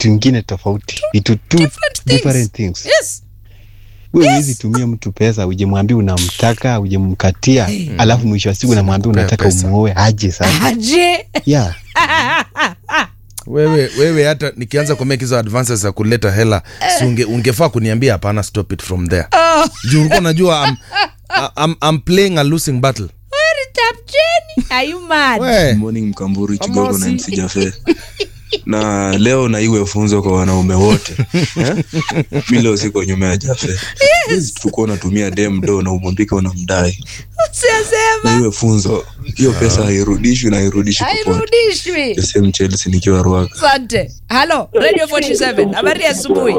kitu ingine tofauti vitu two different things. different things Yes. wewe huwezi tumia mtu pesa ujemwambia unamtaka ujemkatia alafu mwisho wa siku unamwambia Kupea unataka pesa. umuoe aje sasa Aje. yeah. wewe wewe hata nikianza kumake hizo advances za kuleta hela si unge, ungefaa kuniambia hapana stop it from there Oh, juu ulikuwa unajua I'm, I'm, I'm playing a losing battle where tap Jenny? Are you mad? we morning mkamburi chigogo na Amosi. MC Jafe na leo na iwe funzo kwa wanaume wote eh? mi leo siko nyuma ya Jafe yes. tukuwa unatumia dem do na umwambike unamdai na Siasema. iwe funzo hiyo pesa hairudishwi na hairudishwi popote Hairudishwi. the same Chelsea nikiwa Ruaka Asante. Halo, Radio 47. Habari ya asubuhi.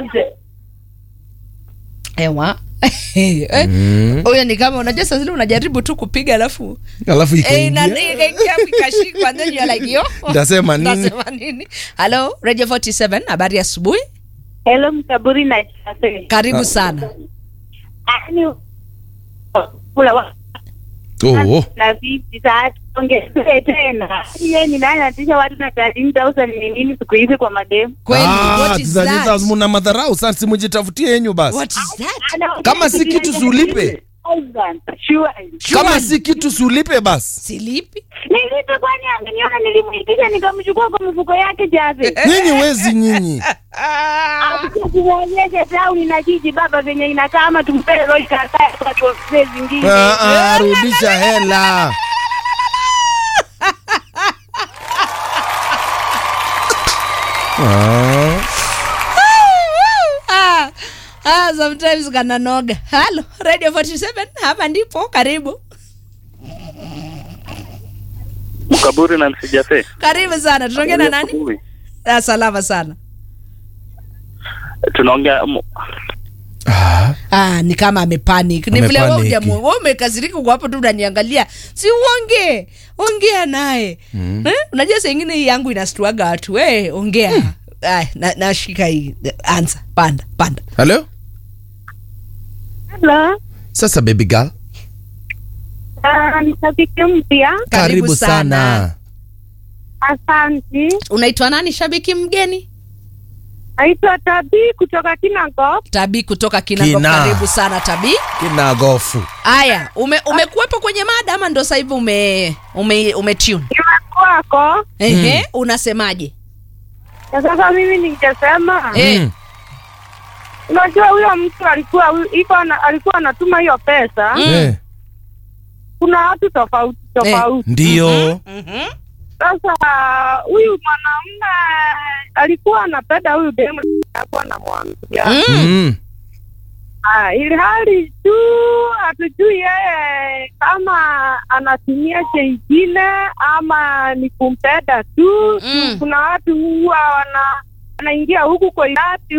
Ewa. Eh, Huyo ni kama unajua saa zile unajaribu tu kupiga alafu alafu eh, na ikaingia ikaingia ikashikwa and then you're like yo. Ndasema nini? Ndasema nini? Halo, Radio 47. Habari ya asubuhi. Hello mkaburi na chafe. Karibu sana. Yaani kula wa oh, oh. na vipi sasa ongezee tena. Yeye ni nani anatisha watu na 13000 ni nini siku hizi kwa mademu? Kweli, Ah, what is tuzaliza that? muna madharau sasa simujitafutie yenyu basi What is that? Ana- Kama si kitu si ulipe. Sure. kama si kitu siulipe basi Silipi? Nilipe kwani angeniona nilimwitisha nikamchukua kwa mifuko yake jafe. nyinyi wezi nyinyi Tuonyeshe tauni na jiji baba venye inakaa ama tumpele roho kakae kwa tuofisi zingine. Ah, ah, rudisha hela Ah. Ah, ah, sometimes kananoga. Halo, Radio 47. Hapa ndipo karibu. Mkaburi na msijafe. Karibu sana. Tunaongea na nani? Ah, salama sana. Tunaongea mu- Ah, Ah, ni kama amepanic. Ni vile wewe Amepanic. hujamu- wewe umekasirika kwa hapo tu unaniangalia. Si uongee. Ongea naye. Eh? Unajua saa ingine hii yangu inastuaga watu. We, ongea. Ay, na nashika hii. Anza. Panda, panda. halo Hello. sasa baby girl Ah, ni shabiki mpya. Karibu sana. Asante. Unaitwa nani shabiki mgeni? Naitwa Tabi kutoka Kinangop. Tabi kutoka Kinango. Kina. Karibu sana Tabi. kinagofu Aya, ume umekuwepo kwenye mada ama ndo sasa hivi ume ume, ume tune? Kwako. Ehe, unasemaje? Na sasa mimi ningesema Eh, Mm. unajua huyo mtu alikuwa iko ana- alikuwa anatuma hiyo pesa. Mm. Eh, Kuna watu tofauti tofauti. ndiyo mhm. Sasa huyu mwanamume alikuwa anapenda huyu demu alikuwa anamwambia. Mm. Mm. Ah, ili hali tu hatujui yeye kama anatumia chengine ama ni kumpenda tu. Mm. Kuna watu huwa wana wanaingia huku kwa irati